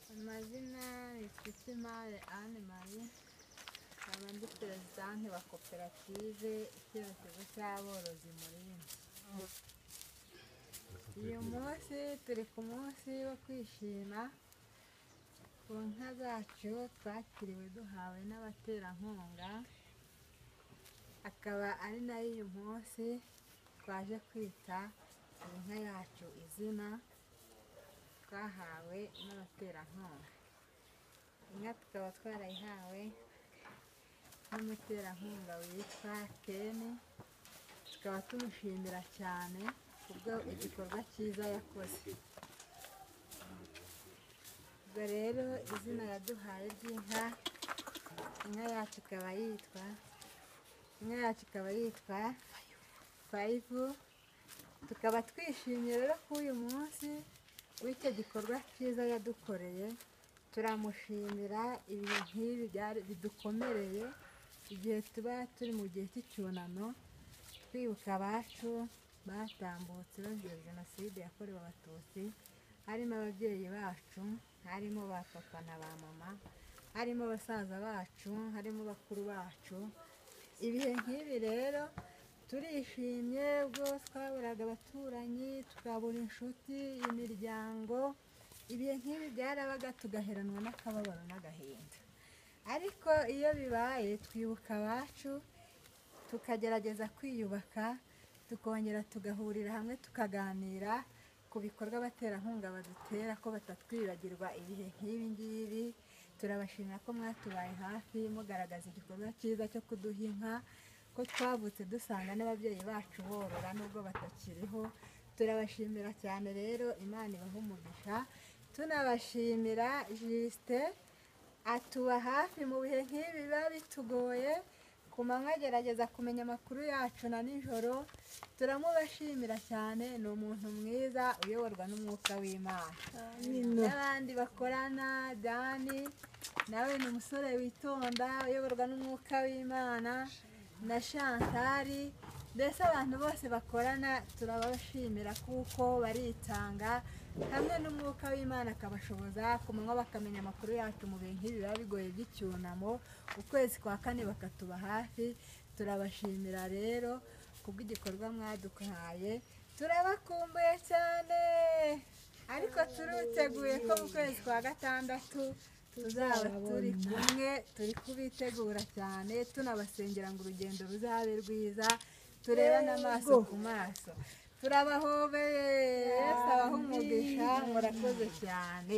Amazina Bizimana Anne Marie nkaba ndi perezidante wa koperative icyerekezo cy'aborozi murinzi uyu munsi turi ku munsi wo kwishima ku nka zacu twakiriwe duhawe n'abaterankunga akaba ari nayo uyu munsi twaje kwita ku nka yacu izina twahawe n'abaterankunga inka tukaba twarayihawe n'umuterankunga witwa keni tukaba tumushimira cyane kubwo igikorwa cyiza yakoze ubwo rero izina yaduhaye ry'inka inka yacu ikaba yitwa inka yacu ikaba yitwa fayivu tukaba twishimye rero ko uyu munsi w'icyo gikorwa cyiza yadukoreye turamushimira ibintu nk'ibi byari- bidukomereye igihe tuba turi mu gihe cy'icyunamo twibuka abacu batambutse bazira jenoside yakorewe abatutsi harimo ababyeyi bacu harimo ba papa na ba mama harimo basaza bacu harimo bakuru bacu ibihe nk'ibi rero turishimye ubwo twaburaga abaturanyi tukabura inshuti imiryango ibihe nk'ibi byarabaga tugaheranwa n'akababaro n'agahinda ariko iyo bibaye twibuka abacu tukagerageza kwiyubaka tukongera tugahurira hamwe tukaganira ku bikorwa abaterankunga badutera ko batatwibagirwa ibihe nk'ibi ngibi turabashimira ko mwatubaye hafi mugaragaza igikorwa cyiza cyo kuduha inka ko twavutse dusanga n'ababyeyi bacu borora nubwo batakiriho turabashimira cyane rero imana ibaha umugisha tunabashimira jisite atuba hafi mu bihe nk'ibi biba bitugoye ku manywa agerageza kumenya amakuru yacu na nijoro turamubashimira cyane ni umuntu mwiza uyoborwa n'umwuka w'imana n'abandi bakorana dani nawe ni umusore witonda uyoborwa n'umwuka w'imana na shantari mbese abantu bose bakorana turabashimira kuko baritanga hamwe n'umwuka w'imana akabashoboza ku manywa bakamenya amakuru yacu mu bintu nk'ibi biba bigoye by'icyunamo ukwezi kwa kane bakatuba hafi turabashimira rero kubw'igikorwa mwaduhaye turabakumbuye cyane ariko turiteguye ko mu kwezi kwa gatandatu tuzaba turi kumwe turi kubitegura cyane tunabasengera ngo urugendo ruzabe rwiza turebane amaso ku maso turabahobeye yesu abaha umugisha murakoze cyane